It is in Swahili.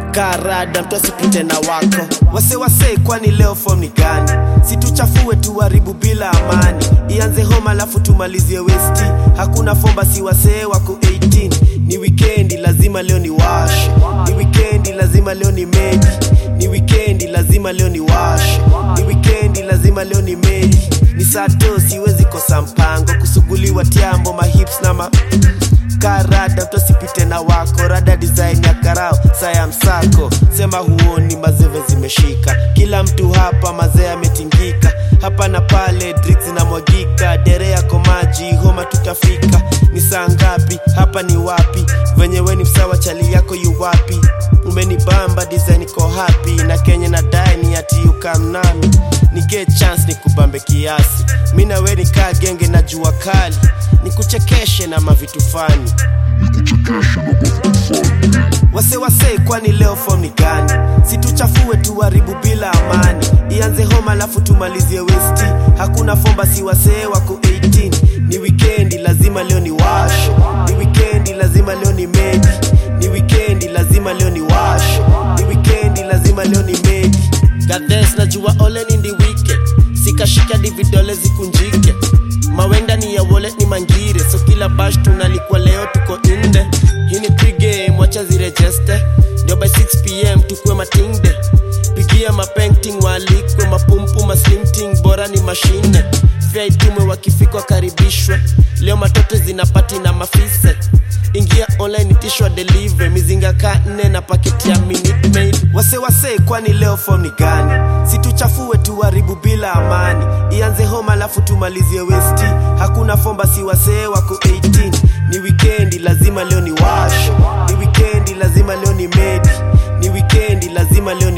karada mtu asipite na wako wase wase kwani leo fom ni gani situchafue tuharibu bila amani ianze homa alafu tumalizie westi hakuna fomba si wasee wako 18 ni wikendi lazima leo ni washe ni wikendi lazima leo ni medi ni wikendi lazima leo ni washe ni wikendi lazima leo ni medi ni sato siwezi kosa mpango kusuguliwa tiambo mahips na ma karada mtu asipite na wako rada design ya karao saya msako sema huoni mazeve zimeshika kila mtu hapa mazee ametingika hapa na pale drinks zinamwagika dere yako maji homa tutafika ni saa ngapi hapa ni wapi venye we ni msawa chali yako yu wapi umenibamba design iko happy na kenye na daini ati ukamnami ni get chance ni kubambe kiasi mi na we nikaa genge na jua kali nikuchekeshe na mavitu fani wase wase kwani leo fom ni gani situchafue tuharibu bila amani ianze homa alafu tumalizie westi hakuna fomba si wasee wako 18 ni wikendi lazima leo ni washe ni wikendi lazima leo ni medi ni wikendi lazima leo ni washe ni wikendi lazima leo ni medi gadhes najua ole ni ndi wike sikashika dividole zikunjike mawenda ni ya wallet ni mangire so kila bash tunalikwa leo tuko inde hii ni pregame wacha zirejeste ndio by 6pm tukue matingde pigia mapenting waalikwe mapumpu maslimting bora ni mashine fya itumwe wakifika wakaribishwe leo matoto zinapati na mafise ingia online itishwa delive mizinga ka nne na paketi ya minute maid wase wase kwani leo fom ni gani situchafue tuharibu bila amani ianze homa alafu tumalizie westi hakuna fomba si wasee wako 18 ni wikendi lazima leo ni washe ni wikendi lazima leo ni medi ni wikendi lazima leo